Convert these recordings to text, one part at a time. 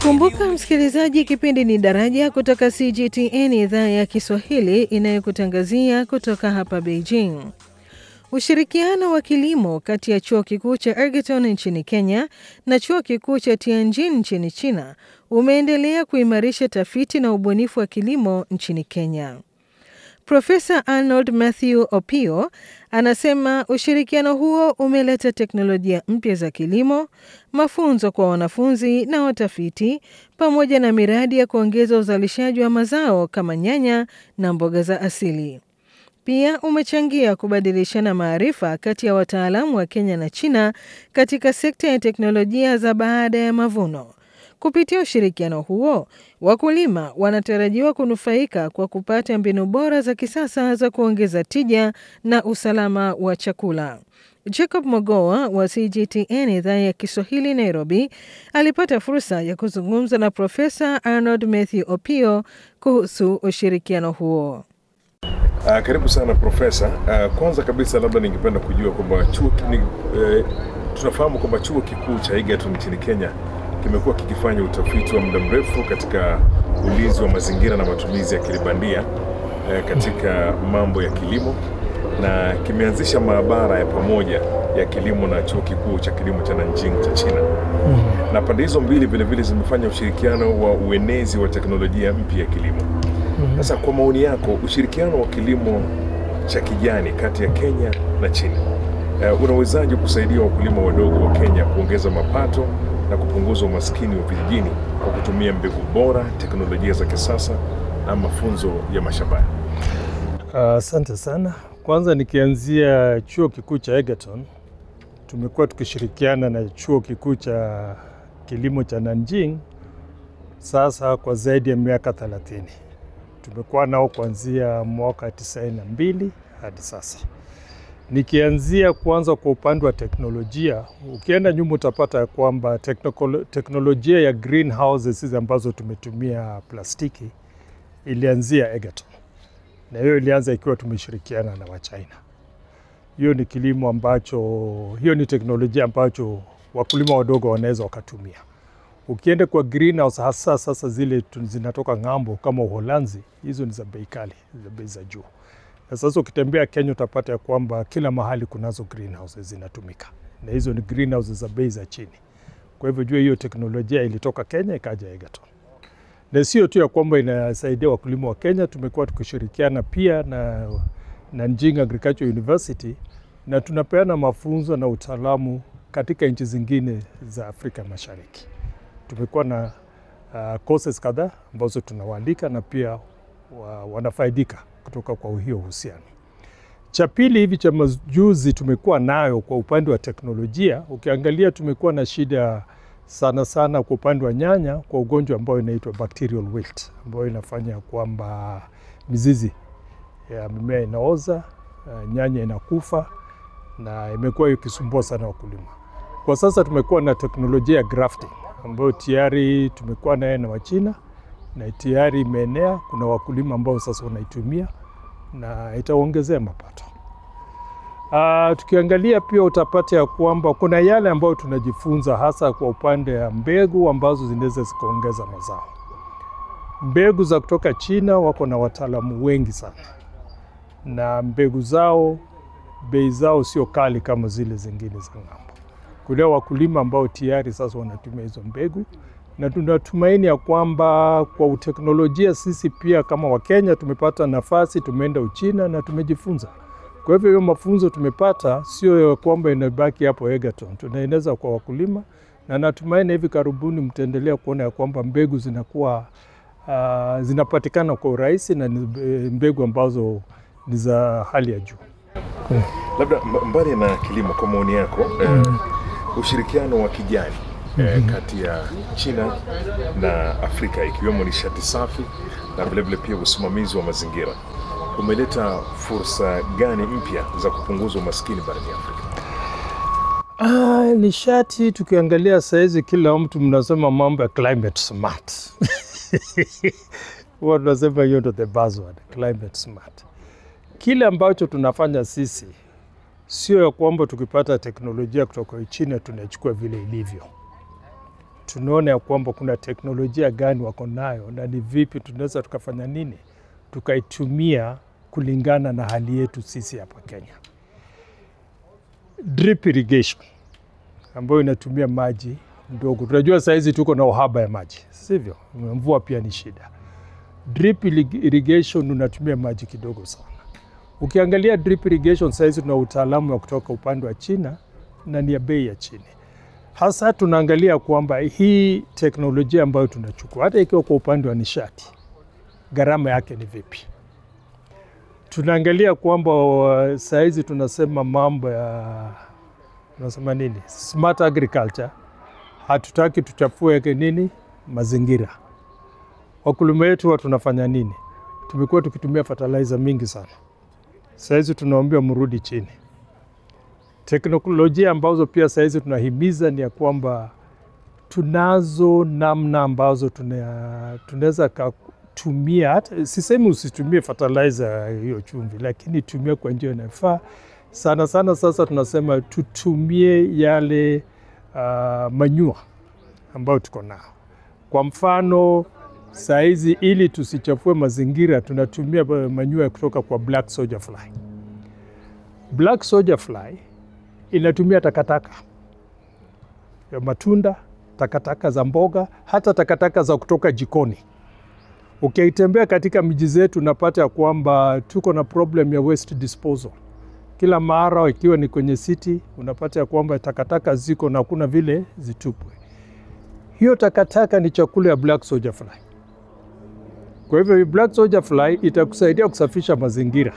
Kumbuka msikilizaji, kipindi ni Daraja kutoka CGTN, idhaa ya Kiswahili inayokutangazia kutoka hapa Beijing. Ushirikiano wa kilimo kati ya chuo kikuu cha Ergeton nchini Kenya na chuo kikuu cha Tianjin nchini China umeendelea kuimarisha tafiti na ubunifu wa kilimo nchini Kenya. Profesa Arnold Matthew Opio anasema ushirikiano huo umeleta teknolojia mpya za kilimo, mafunzo kwa wanafunzi na watafiti, pamoja na miradi ya kuongeza uzalishaji wa mazao kama nyanya na mboga za asili. Pia umechangia kubadilishana maarifa kati ya wataalamu wa Kenya na China katika sekta ya teknolojia za baada ya mavuno. Kupitia ushirikiano huo, wakulima wanatarajiwa kunufaika kwa kupata mbinu bora za kisasa za kuongeza tija na usalama wa chakula. Jacob Mogoa wa CGTN idhaa ya Kiswahili Nairobi alipata fursa ya kuzungumza na Profesa Arnold Matthew Opio kuhusu ushirikiano huo. Uh, karibu sana profesa. Uh, kwanza kabisa labda ningependa kujua kwamba chuo ni, uh, tunafahamu kwamba chuo kikuu cha Egerton nchini Kenya kimekuwa kikifanya utafiti wa muda mrefu katika ulinzi wa mazingira na matumizi ya kilibandia uh, katika mambo ya kilimo na kimeanzisha maabara ya pamoja ya kilimo na chuo kikuu cha kilimo cha Nanjing cha China. Mm. Na pande hizo mbili vilevile zimefanya ushirikiano wa uenezi wa teknolojia mpya ya kilimo. Sasa mm -hmm. Kwa maoni yako, ushirikiano wa kilimo cha kijani kati ya Kenya na China uh, unawezaje kusaidia wakulima wadogo wa Kenya kuongeza mapato na kupunguza umaskini wa vijijini kwa kutumia mbegu bora, teknolojia za kisasa na mafunzo ya mashambani? Asante uh, sana. Kwanza nikianzia chuo kikuu cha Egerton, tumekuwa tukishirikiana na chuo kikuu cha kilimo cha Nanjing sasa kwa zaidi ya miaka thelathini tumekuwa nao kuanzia mwaka tisaini na mbili hadi sasa. Nikianzia kwanza kwa upande wa teknolojia, ukienda nyuma utapata ya kwamba teknolojia ya greenhouses hizi ambazo tumetumia plastiki ilianzia Egerton, na hiyo ilianza ikiwa tumeshirikiana na Wachina. Hiyo ni kilimo ambacho, hiyo ni teknolojia ambacho wakulima wadogo wanaweza wakatumia. Ukienda kwa greenhouse hasa sasa zile zinatoka ng'ambo kama Uholanzi, hizo ni za bei kali, za bei za juu. Na sasa ukitembea Kenya utapata ya kwamba kila mahali kunazo greenhouses zinatumika, na hizo ni greenhouses za bei za chini. Kwa hivyo jua hiyo teknolojia ilitoka Kenya ikaja Egerton, na sio tu ya kwamba inasaidia wakulima wa Kenya, tumekuwa tukishirikiana pia na Nanjing Agricultural University na tunapeana mafunzo na utaalamu katika nchi zingine za Afrika Mashariki tumekuwa na uh, courses kadhaa ambazo tunawaandika na pia wa, wanafaidika kutoka kwa hiyo uhusiano. Cha pili hivi cha majuzi tumekuwa nayo kwa upande wa teknolojia, ukiangalia tumekuwa na shida sana sana kwa upande wa nyanya kwa ugonjwa ambao inaitwa bacterial wilt ambayo inafanya kwamba mizizi ya mimea inaoza, uh, nyanya inakufa na imekuwa ikisumbua sana wakulima. Kwa sasa tumekuwa na teknolojia ya grafting ambayo tayari tumekuwa naye na Wachina na tayari imeenea. Kuna wakulima ambao sasa wanaitumia na itaongezea mapato. Uh, tukiangalia pia utapata ya kwamba kuna yale ambayo tunajifunza hasa kwa upande ya mbegu ambazo zinaweza zikaongeza mazao. Mbegu za kutoka China wako na wataalamu wengi sana, na mbegu zao bei zao sio kali kama zile zingine za ng'ambo kuna wakulima ambao tayari sasa wanatumia hizo mbegu, na tunatumaini ya kwamba kwa uteknolojia sisi pia kama Wakenya tumepata nafasi, tumeenda Uchina na tumejifunza. Kwa hivyo hiyo mafunzo tumepata sio ya kwamba inabaki hapo Egerton, tunaeneza kwa wakulima, na natumaini hivi karibuni mtaendelea kuona ya kwamba mbegu zinakuwa uh, zinapatikana kwa urahisi na ni mbegu ambazo ni za hali ya juu. Hmm. Labda mbali na kilimo, kwa maoni yako hmm. eh, ushirikiano wa kijani mm -hmm. eh, kati ya China na Afrika ikiwemo nishati safi na vilevile pia usimamizi wa mazingira umeleta fursa gani mpya za kupunguza umaskini barani Afrika? Ah, nishati tukiangalia sahizi kila mtu mnasema mambo ya climate smart huwa tunasema hiyo ndo the buzzword, climate smart. Kile ambacho tunafanya sisi sio ya kwamba tukipata teknolojia kutoka China tunachukua vile ilivyo. tunaona ya kwamba kuna teknolojia gani wako nayo na ni vipi tunaweza tukafanya nini tukaitumia kulingana na hali yetu sisi hapa Kenya. Drip irrigation ambayo inatumia maji ndogo. Tunajua sahizi tuko na uhaba ya maji, sivyo? Mvua pia ni shida. Drip irrigation unatumia maji kidogo sana. Ukiangalia drip irrigation sahizi tuna utaalamu wa kutoka upande wa China na ni ya bei ya chini. Hasa tunaangalia kwamba hii teknolojia ambayo tunachukua hata ikiwa kwa upande wa nishati, gharama yake ni vipi? Tunaangalia kwamba sahizi tunasema mambo ya tunasema nini, smart agriculture. Hatutaki tuchafue nini mazingira. Wakulima wetu wa tunafanya nini? Tumekuwa tukitumia fertilizer mingi sana, sahizi tunaambiwa mrudi chini. Teknolojia ambazo pia sahizi tunahimiza ni ya kwamba tunazo namna ambazo tunaweza kutumia, hata sisemi usitumie fertilizer hiyo chumvi, lakini tumia kwa njia inayofaa sana sana. Sasa tunasema tutumie yale uh, manyua ambayo tuko nao. Kwa mfano sahizi, ili tusichafue mazingira, tunatumia manyua kutoka kwa black soldier fly. Black soldier fly inatumia takataka ya matunda, takataka za mboga, hata takataka za kutoka jikoni. Ukitembea katika miji zetu, unapata ya kwamba tuko na problem ya waste disposal kila mara, ikiwa ni kwenye city, unapata ya kwamba takataka ziko na kuna vile zitupwe. Hiyo takataka ni chakula ya black soldier fly. Kwa hivyo black soldier fly itakusaidia kusafisha mazingira.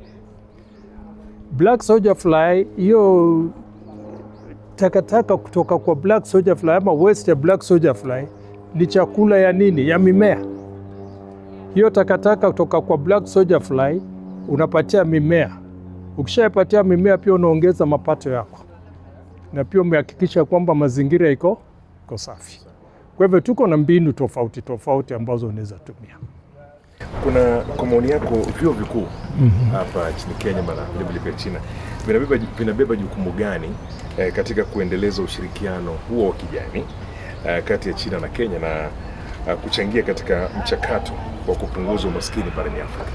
Black soldier fly hiyo takataka kutoka kwa black soldier fly ama waste ya black soldier fly ni chakula ya nini? Ya mimea. Hiyo takataka kutoka kwa black soldier fly unapatia mimea. Ukishapatia mimea, pia unaongeza mapato yako, na pia umehakikisha kwamba mazingira iko iko safi. Kwa hivyo tuko na mbinu tofauti tofauti ambazo unaweza tumia. Kuna kwa maoni yako vyuo vikuu hapa nchini Kenya na vilevile pia China vinabeba, vinabeba jukumu gani eh, katika kuendeleza ushirikiano huo wa kijani eh, kati ya China na Kenya na eh, kuchangia katika mchakato wa kupunguza umaskini barani Afrika?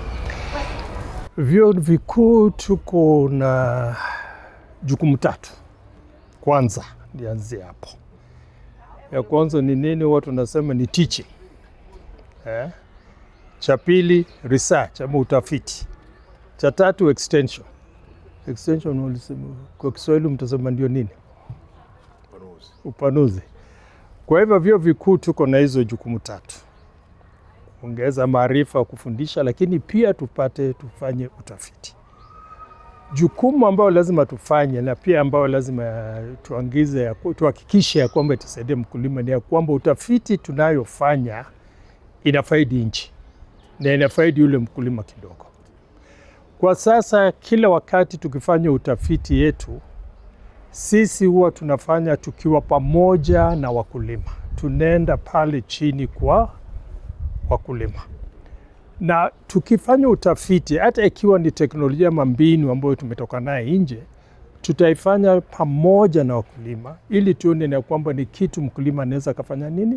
Vyuo vikuu tuko na jukumu tatu. Kwanza nianzie hapo, ya kwanza ni nini? Watu wanasema ni teaching eh? Cha pili research ama utafiti. Cha tatu extension. Extension kwa Kiswahili mtasema ndio nini? Upanuzi. Upanuzi. Kwa hivyo vyuo vikuu tuko na hizo jukumu tatu, kuongeza maarifa, kufundisha, lakini pia tupate tufanye utafiti. Jukumu ambayo lazima tufanye na pia ambayo lazima tuangize, tuhakikishe ya kwamba itasaidia mkulima ni ya kwamba utafiti tunayofanya inafaidi nchi na inafaidi yule mkulima kidogo. Kwa sasa, kila wakati tukifanya utafiti yetu sisi huwa tunafanya tukiwa pamoja na wakulima, tunaenda pale chini kwa wakulima, na tukifanya utafiti, hata ikiwa ni teknolojia ama mbinu ambayo tumetoka naye nje, tutaifanya pamoja na wakulima ili tuone na kwamba ni kitu mkulima anaweza akafanya nini,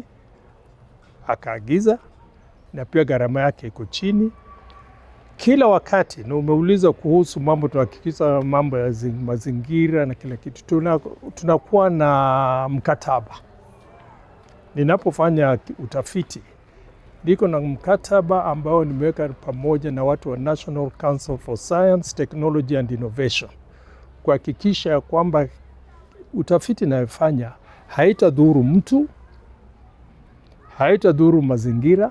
akaagiza na pia gharama yake iko chini kila wakati. Na umeuliza kuhusu mambo, tunahakikisha mambo ya mazingira na kila kitu, tunakuwa tuna na mkataba. Ninapofanya utafiti, niko na mkataba ambao nimeweka pamoja na watu wa National Council for Science, Technology and Innovation kuhakikisha ya kwamba utafiti inayofanya haitadhuru mtu, haitadhuru mazingira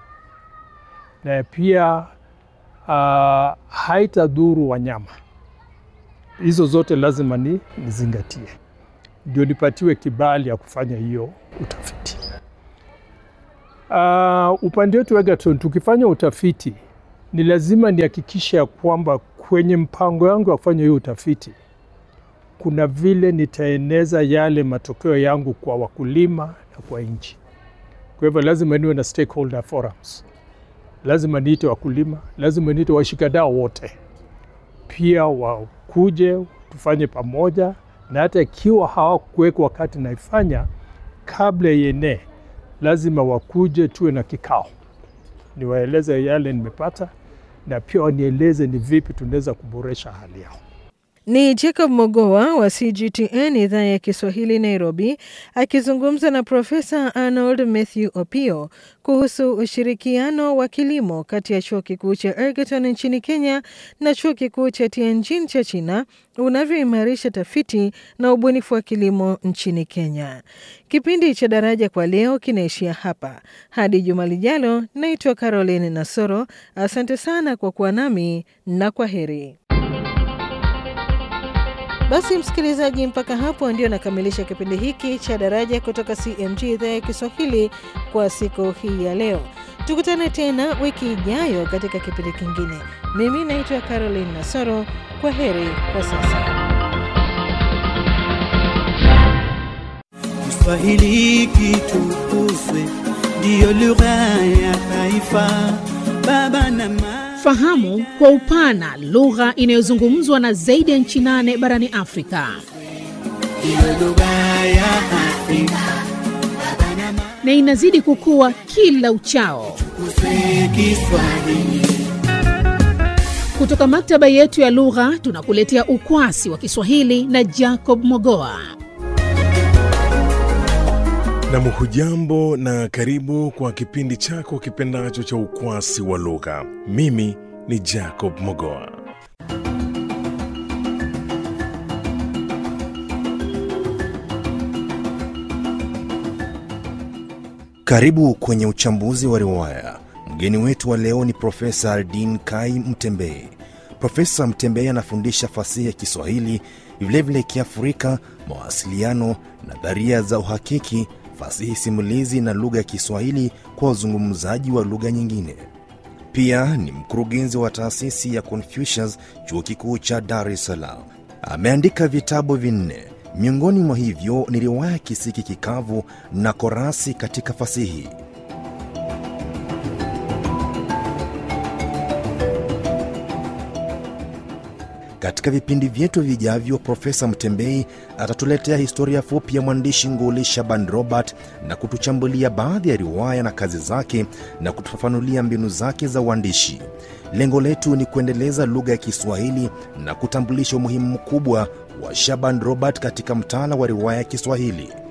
na pia uh, haitadhuru wanyama. Hizo zote lazima ni nizingatie, ndio nipatiwe kibali ya kufanya hiyo utafiti. Uh, upande wetu Egerton, tukifanya utafiti ni lazima nihakikishe ya kwamba kwenye mpango yangu wa kufanya hiyo utafiti kuna vile nitaeneza yale matokeo yangu kwa wakulima na kwa nchi. Kwa hivyo lazima niwe na stakeholder forums lazima niite wakulima, lazima niite washikadau wote, pia wakuje tufanye pamoja, na hata ikiwa hawakuweka wakati naifanya, kabla ienee, lazima wakuje tuwe na kikao, niwaeleze yale nimepata na pia wanieleze ni vipi tunaweza kuboresha hali yao. Ni Jacob Mogoa wa CGTN idhaa ya Kiswahili Nairobi, akizungumza na Profesa Arnold Mathew Opio kuhusu ushirikiano wa kilimo kati ya chuo kikuu cha Ergeton nchini Kenya na chuo kikuu cha Tianjin cha China unavyoimarisha tafiti na ubunifu wa kilimo nchini Kenya. Kipindi cha Daraja kwa leo kinaishia hapa. Hadi juma lijalo, naitwa Caroline Nasoro. Asante sana kwa kuwa nami na kwa heri. Basi msikilizaji, mpaka hapo ndio nakamilisha kipindi hiki cha Daraja kutoka CMG idhaa ya Kiswahili kwa siku hii ya leo. Tukutane tena wiki ijayo katika kipindi kingine. Mimi naitwa Caroline Nasoro. Kwa heri kwa sasa. Kiswahili kitukuzwe, ndiyo lugha ya taifa. Baba na mama Fahamu kwa upana lugha inayozungumzwa na zaidi ya nchi nane barani Afrika ndiyo lugha ya Afrika. Baba na mama na inazidi kukua kila uchao. tukuzwe Kiswahili. Kutoka maktaba yetu ya lugha tunakuletea ukwasi wa Kiswahili na Jacob Mogoa. Nam, hujambo na karibu kwa kipindi chako kipendacho cha ukwasi wa lugha. Mimi ni Jacob Mogoa. Karibu kwenye uchambuzi wa riwaya. Mgeni wetu wa leo ni Profesa Aldin Kai Mtembei. Profesa Mtembei anafundisha fasihi ya Kiswahili, vilevile Kiafrika, mawasiliano, nadharia za uhakiki, fasihi simulizi na lugha ya Kiswahili kwa wazungumzaji wa lugha nyingine. Pia ni mkurugenzi wa taasisi ya Confucius, chuo kikuu cha Dar es Salaam. Ameandika vitabu vinne, miongoni mwa hivyo ni riwaya Kisiki Kikavu na Korasi katika fasihi. Katika vipindi vyetu vijavyo, Profesa Mtembei atatuletea historia fupi ya mwandishi nguli Shaban Robert na kutuchambulia baadhi ya riwaya na kazi zake na kutufafanulia mbinu zake za uandishi. Lengo letu ni kuendeleza lugha ya Kiswahili na kutambulisha umuhimu mkubwa wa Shaban Robert katika mtaala wa riwaya ya Kiswahili.